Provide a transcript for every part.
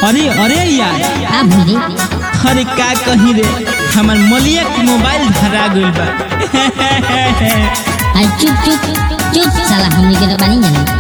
अरे अरे यार का भूली अरे का कही रे हमार मलिया के मोबाइल धरा गइल बा अरे चुप चुप चुप साला हमनी के तो बानी जाने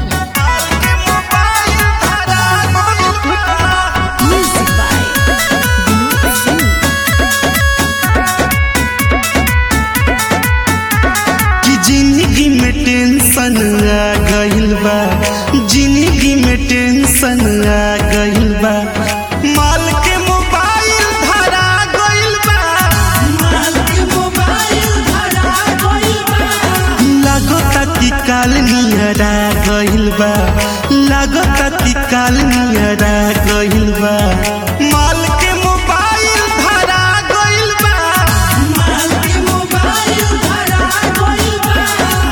कि जिंदगी में टेंशन आ गइल बा जिंदगी में टेंशन आ गइल बा माल के मोबाइल धरा गइल बा माल के मोबाइल धरा गइल बा लागता कि काल नियरा गइल बा लागता कि काल नियरा गइल बा माल के मोबाइल धरा गइल बा माल के मोबाइल धरा गइल बा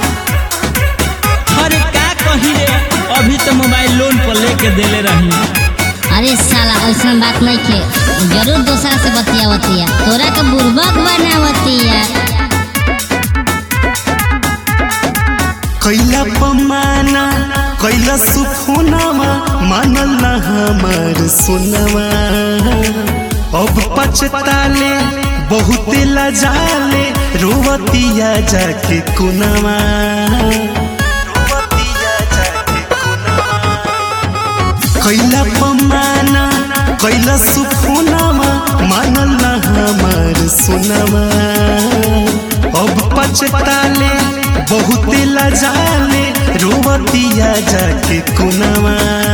अरे का कही रे अभी तो मोबाइल लोन पर लेके देले रही अरे साला ऐसा बात नहीं के जरूर दूसरा से बतियावतिया तोरा के बुर्बक बनावतिया कैला पमाना कैला सुखोनामा मानल ना हमार सोनवा अब पछताले बहुते लजाले रोवतिया जाके कुनवा रोवतिया जाके कुनवा कैला पमाना कैला सुखोनामा मानल ना हमार सोनवा अब पछताले बहुते लजाले रोवतिया जाके कुनवा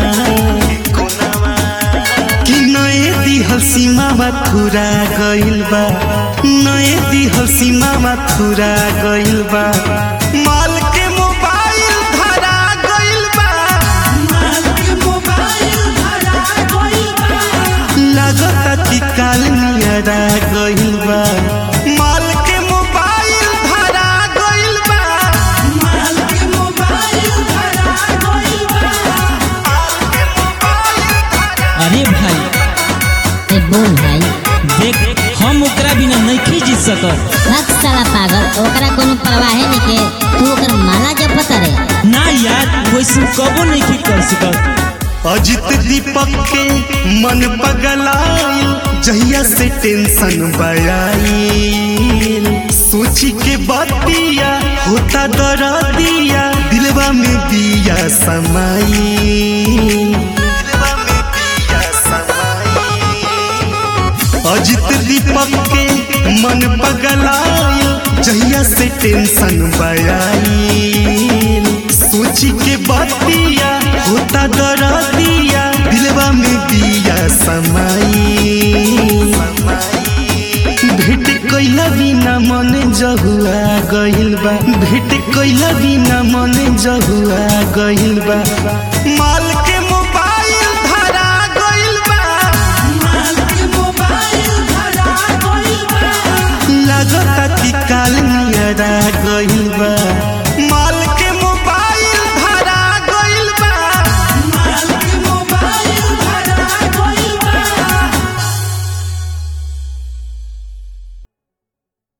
कि नए दिहल सीमा मथुरा गइल बा नए दिहल सीमा मथुरा गइल बा माल के मोबाइल धरा गइल बा माल के मोबाइल धरा गइल बा लागता कि काल नियरा गइल बा माल के मोबाइल धरा गइल बा माल के मोबाइल धरा गइल बा माल के मोबाइल धरा अरे भाई ए बोल भाई देख हम ओकरा बिना नहीं जीत सकत भक्त साला पागल ओकरा कोनो परवाहे नहीं के तू ओकर माला जपत रे ना यार वैसे कबो नहीं कर सकत अजित दीपक के मन पगलाइल जहिया से टेंशन बयाइल सोची के बतिया होता दरदिया दिलवा में बिया समाइल दिलवा में बिया समाइल अजित दीपक के मन पगलाइल जहिया से टेंशन बयाइल सोची के बतिया होता दरदिया दिलवा में बिया समाइल भेट कैला बिना मन जहुआ गइल बा भेट कैला बिना मन जहुआ गइल बा माल